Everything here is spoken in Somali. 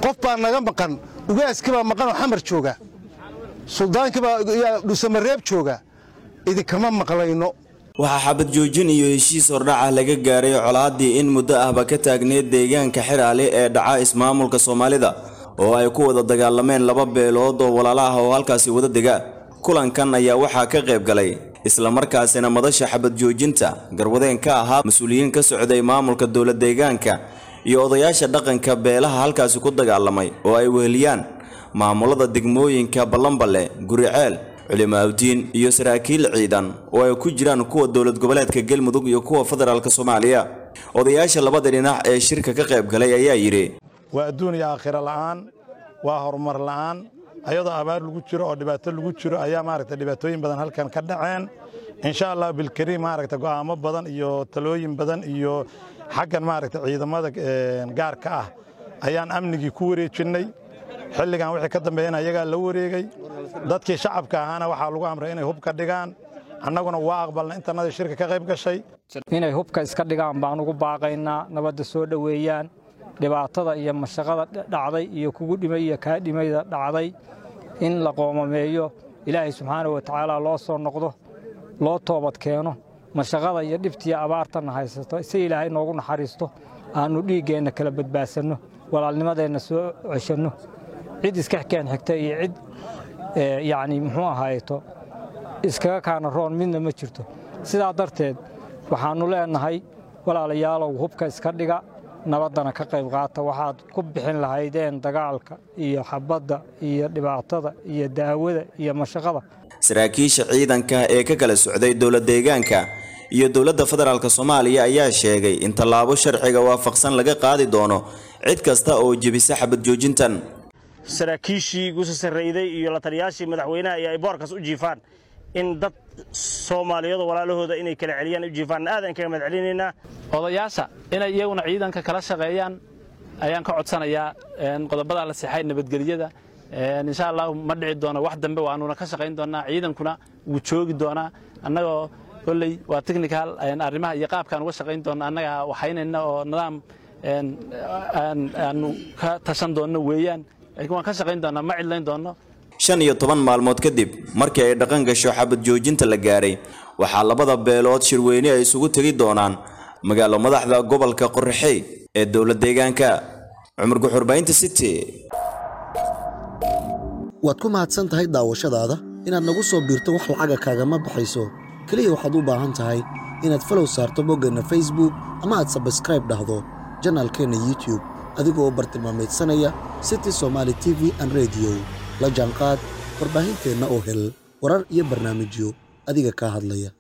qof baa naga maqan ugaaskii baa maqan oo xamar jooga suldaankii baa dhusamareeb jooga idinkama maqlayno waxaa xabad joojin iyo heshiis hordhaca laga gaaray colaadii in muddo ahba ka taagneed deegaanka xiraale ee dhaca ismaamulka soomaalida oo ay ku wada dagaalameen laba beelood oo walaala ah oo halkaasi wada dega kulankan ayaa waxaa ka qayb galay islamarkaasina madasha xabad joojinta garwadeen ka ahaa mas-uuliyiin ka socday maamulka dowla deegaanka iyo odayaasha dhaqanka beelaha halkaasi ku dagaalamay oo ay weheliyaan maamulada degmooyinka ballanballe guriceel culimaawdiin iyo saraakiil ciidan oo ay ku jiraan kuwa dowlad goboleedka galmudug iyo kuwa federaalk soomaaliya odayaasha labada dhinac ee shirka ka qayb galay ayaa yidhi waa adduun iyo aakhiro la'aan waa horumar la'aan ayadoo abaar lagu jiro oo dhibaato lagu jiro ayaa maaragta dhibaatooyin badan halkan ka dhaceen insha allah bilkariim maaragta go'aamo badan iyo talooyin badan iyo xaggan maaragta ciidamada gaarka ah ayaan amnigii ku wareejinnay xilligan wixii ka dambeeyana ayagaa la wareegay dadkii shacabka ahaana waxaa lagu amray inay hub ka dhigaan annaguna waa aqbalna intanadii shirka ka qayb gashay inay hubka iska dhigaan baan ugu baaqaynaa nabadda soo dhoweeyaan dhibaatada iyo mashaqada dhacday iyo kugu dhimay iyo kaa dhimayda dhacday in la qoomameeyo ilaahay subxaana wa tacaala loo soo noqdo loo toobad keeno mashaqada iyo dhibtiiyo abaartanna haysato si ilaahay noogu naxariisto aannu dhiiggeenna kala badbaadsanno walaalnimadeenna soo ceshanno cid iska keen xigta iyo cid yacni muxuu ahaayeto iskaga kaana roon midna ma jirto sidaa darteed waxaannu leennahay walaalayaalow hubka iska dhiga nabaddana ka qayb qaata waxaad ku bixin lahaydeen dagaalka iyo xabadda iyo dhibaatada iyo daawada iyo mashaqada saraakiisha ciidanka ee ka kala socday dowlad deegaanka iyo dowladda federaalk soomaaliya ayaa sheegay in tallaabo sharciga waafaqsan laga qaadi doono cid kasta oo jebisa xabad joojintan saraakiishii guusa sarrayday iyo la taliyaashii madaxweynaha iyo ay boorkaas u jiifaan in dad soomaaliyadu walaalahooda inay kala celiyaan u jiifaan aadan kaga mahad celinaynaa odayaasha inay iyaguna ciidanka kala shaqeeyaan ayaan ka codsanayaa qodobada la sixay nabadgelyada insha allahu ma dhici doono wax dambe waanuna ka shaqayn doonaa ciidankuna wuu joogi doonaa annagoo kolley waa technical arrimaha iyo qaabkaan uga shaqayn doona annaga waxaynayna oo nidaam aanu ka tashan doonno weeyaan laakiin waan ka shaqayn doonaa ma cidlayn doonno shan iyo toban maalmood kadib markii ay dhaqan gasho xabad joojinta la gaaray waxaa labada beelood shirweyne ay isugu tegi doonaan magaalo madaxda gobolka qorraxey ee dowla deegaanka cumar guxurbaynta city waad ku mahadsan tahay daawashadaada inaad nagu soo biirto wax lacaga kaagama baxayso keliya waxaad u baahan tahay inaad falow saarto boggeenna facebook ama aad sabskraib dhahdo janaalkeenna youtube adigoo bartilmaamaydsanaya city somaali t v an rediyo la jaanqaad warbaahinteenna oo hel warar iyo barnaamijyo adiga kaa hadlaya